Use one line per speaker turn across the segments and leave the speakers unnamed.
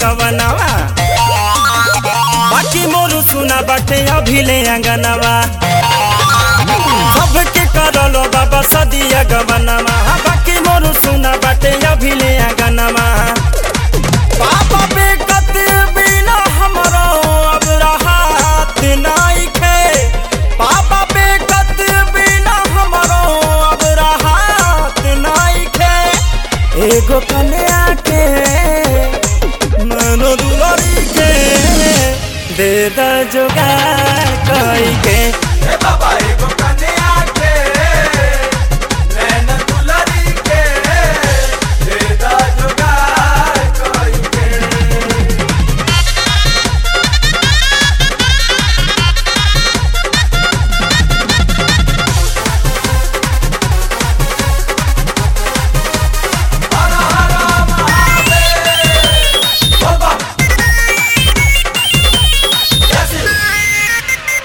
गवनवा बाकी मोरू सुना बाटे अभिले अंगनवा सबके करलो बाबा सदिया गवनवा बाकी मोरू सुना बाटे अभिले अंगनवा बाबा बेकत बिना हमरो अब राहत नाइखे बाबा बेकत बिना हमरो अब राहत नाइखे एगो कन्या के मनो दुलरी के दे द जोगार कई के
हे बाबा एगो कन्या के नैन दुलरी के दे दा जुगार कोई के हर हर महादेव बाबा जय श्री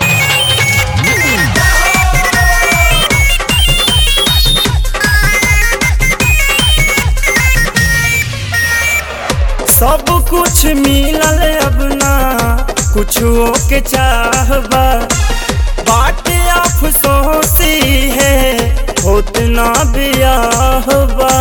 सब कुछ मिलल अब ना कुछो के चाहबा बाटे अफसोसी है होत ना बियाहबा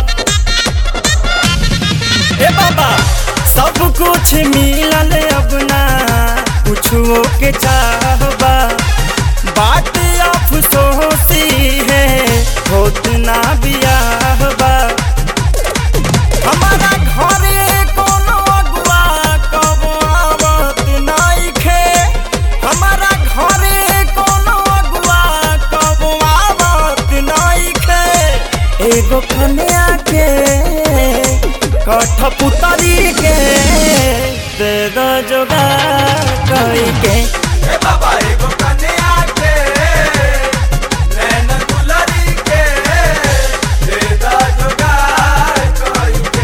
हे बाबा सब कुछ मिलल अब ना कुछो के चाहबा बाटे अफसोसी है होत ना बियाहबा हमारा घरे कोनो अगुआ कबो आवत नाइखे हमारा घरे कोनो अगुआ कबो आवत नाइखे एगो कन्या के कठपुतरी के दे दो जोगार कई के
हे बाबा एगो कन्या के नैन दुलरी के दे दा जुगार कोई के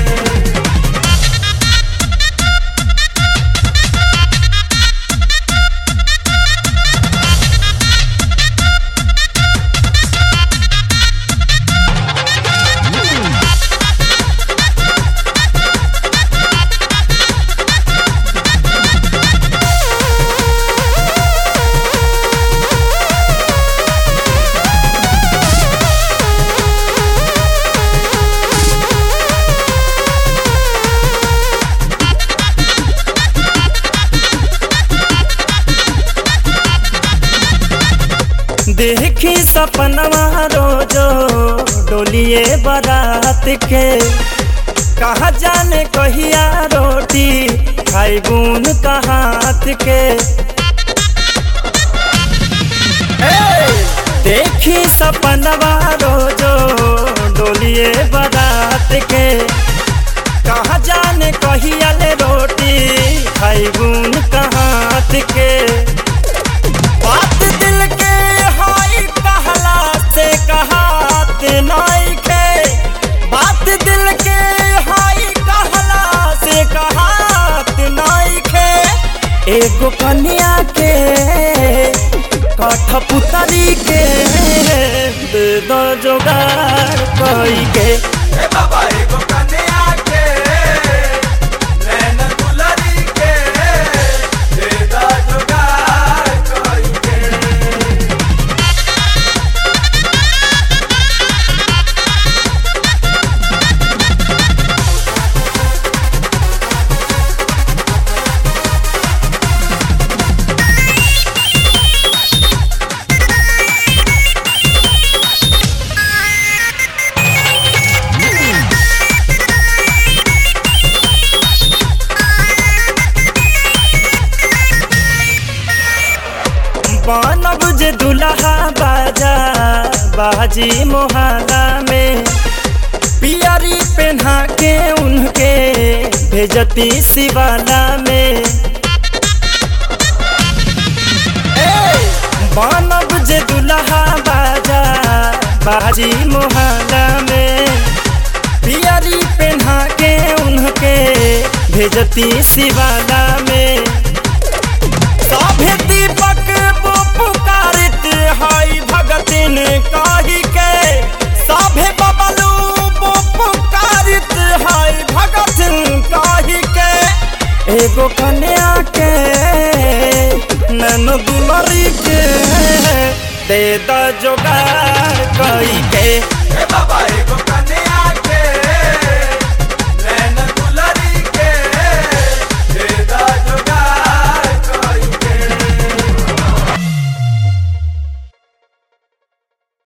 देखी सपनवा रोजो डोलिए बारात के कहा जाने कहिया रोटी खाई बून का हाथ के ए, देखी सपनवा रोजो डोलिए बारात के कहा जाने कहिया ले रोटी खाई बून का हाथ के बात दिल के हाई कहला से कहात नाइखे बात दिल के हाई कहला से कहात नाइखे एगो कन्या के कठपुतरी के दे दो जोगार कई के
हे बाबा एगो कन्या के नैन दुलरी के दे दा जुगार कोई के
बनब जे दुल्हा बाजा बाजी मोहल्ला में पियरी पहना के उनके भेजती शिवाला में ए, बनब जे दुल्हा बाजा बाजी मोहल्ला में पियरी पहना के उनके भेजती शिवाला में सभे दीपक वो पुकारित हई भगतिन कही के सभे बबलू वो पुकारित हई भगतिन कही के एगो कन्या के नैनो दुलरी के दे द जोगाड़ कई के
हे बाबा एगो